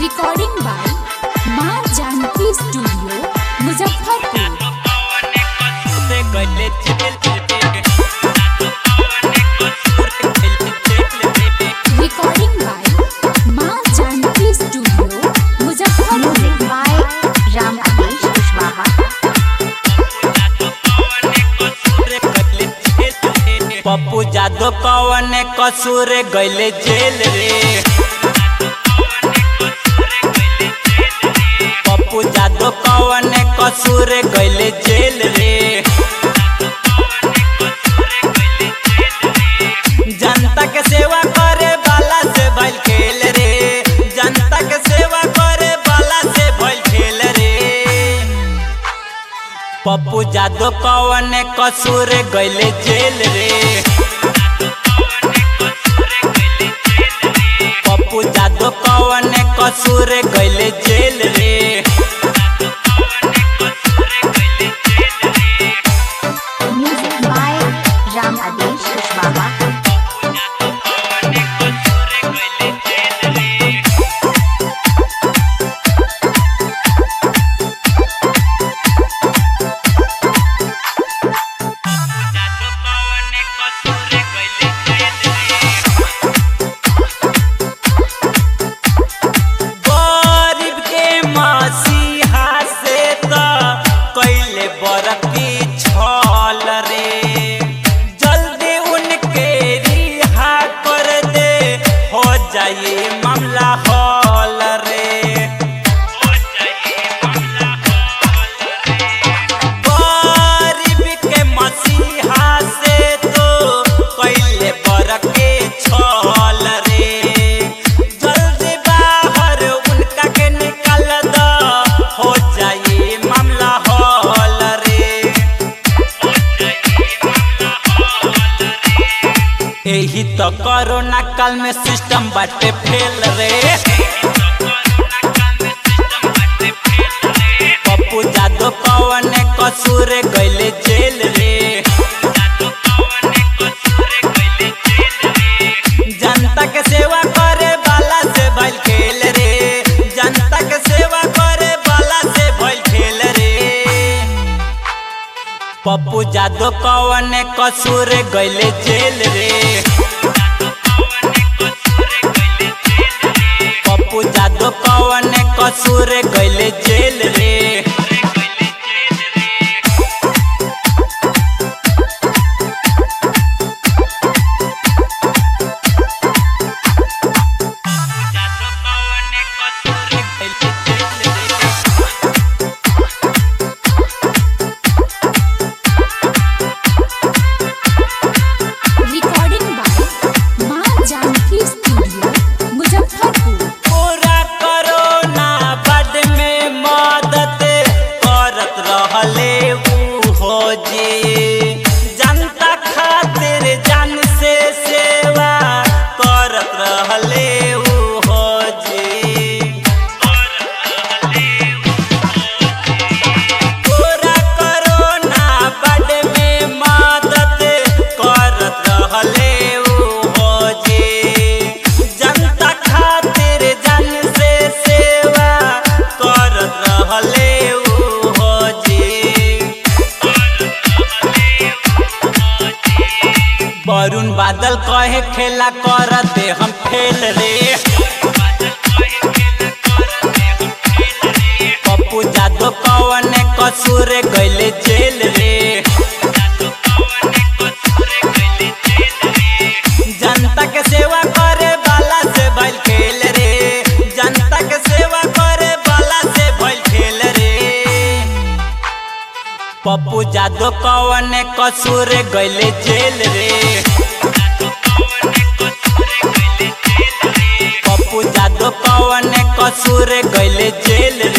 Recording by माँ Janaki studio Muzaffarpur recording by माँ Janaki studio Muzaffarpur Music by Ram Adesh Kushwaha. Pappu Yadav कवन कसूर गैले जेल रे पप्पू जादव कवन कसूर गैले जेल रे जनता के सेवा करे वाला से भइल खेल रे जनता के सेवा करे वाला से भइल खेल रे पप्पू जादव कवन कसूर गैले जेल रे पप्पू जादव कवन कसूर गैले जेल रे Music by Ram Adesh Kushwaha. गरीब के मसीहा से त कैले बरकी छल रे जल्दी उनके रिहा कर दे हो जाए मामला हल रे गरीब के मसीहा से तो कैले बरके छल रे जल्दी बाहर उनका के निकाल द हो जाए मामला हल रे एही तो कोरोना काल में सिस्टम बाटे फेल रे पप्पू जादव कवन कसूर गैले जेल रे जनता के सेवा करे वाला से भइल खेल रे जनता के सेवा करे वाला से भइल खेल रे पप्पू जादव कवन कसूर गैले जेल रे पप्पू जादव कवन कसूर गैले जेल रे रिकॉर्डिंग बाय माँ जानकी स्टूडियो मुजफ्फरपुर पूरा कोरोना बड में मदद करत रहले ऊ हो जी जनता खातिर जान से सेवा करत रहले ऊ हो जी पूरा कोरोना बड में मदद करत रहले ऊ हो जी जनता खातिर जन से सेवा करत रहले ऊ हो जी वरुण बादल कहे खेला करते हम फेल रे पप्पू जादव कवन कसूर गैले जेल रे जनता के सेवा करे वाला से भइल खेल रे जनता के सेवा करे वाला से भइल खेल रे पप्पू जादव कवन कसूर गैले जेल रे पप्पू जादव कवन कसूर गैले जेल